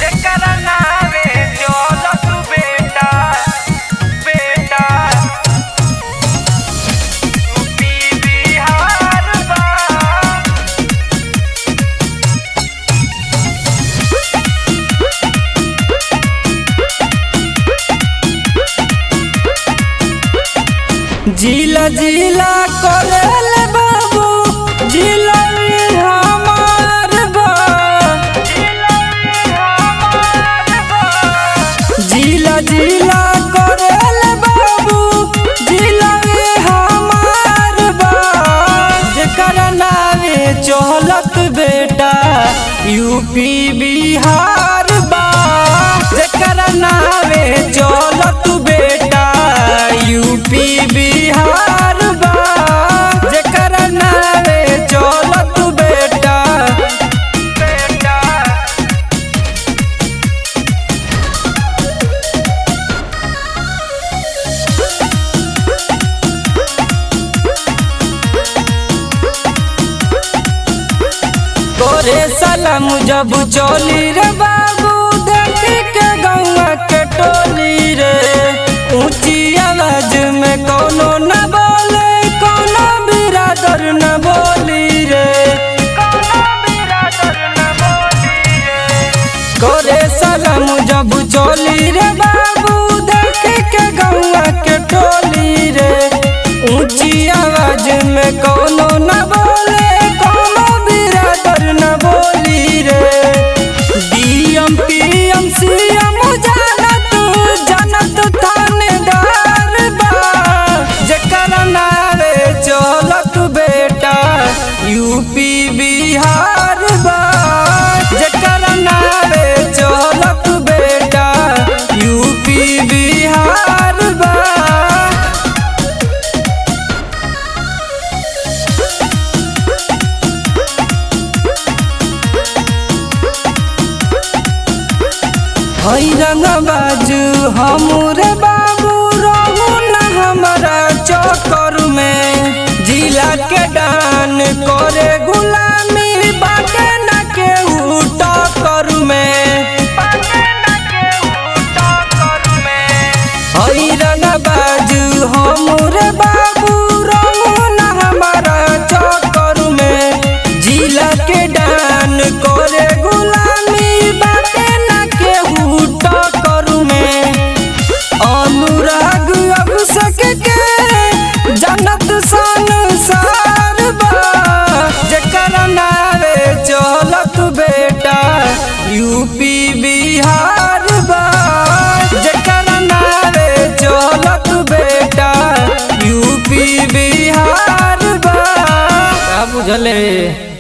जेकरा नावे चलत बेटा बेटा यूपी बिहार बा जिला जिला करेल बाबू जिला में हमार बा जिला जिला करेल बाबू जिला में हमार बा जेकर नावे चहलत बेटा यूपी बिहार बा जेकर नावे चहलत बेटा यूपी बिहार बा जेकर नावे चहलत बेटा बेटा तोरे सलाम जब चोली रे बाबू देखी के गौवा के टोली रे ऊंची आवाज में कोनो न बोले कोनो बिरादर न बोली रे कोनो बिरादर न बोली रे तोरे सलाम जब चोली रे बाबू देखी के गौवा के टोली रे ऊंची आवाज में कोनो न बोले कोनो बिरादर न बोली रे डीएम पीएम सीएम जानत जानत थानेदार बा जेकर नारे चलत बेटा यूपी बिहार बा जेकर नारे चलत बेटा यूपी बिहार बा हई रंगबाज हमरे बाबू रहू न हमारा चक्कर में जिला के डान करे गुलामी बाटे न के टक्कर में पाके न के उठा कर में हई रंगबाज हमरे बाबू रहू न हमारा चक्कर में जिला के डान करे गुलामी बाटे न के टक्कर में अनुराग अभिषेक के जनत संसार बा जेकर नावे चलत बेटा यूपी बिहार बा जेकर नावे चलत बेटा यूपी बिहार बा का बुझले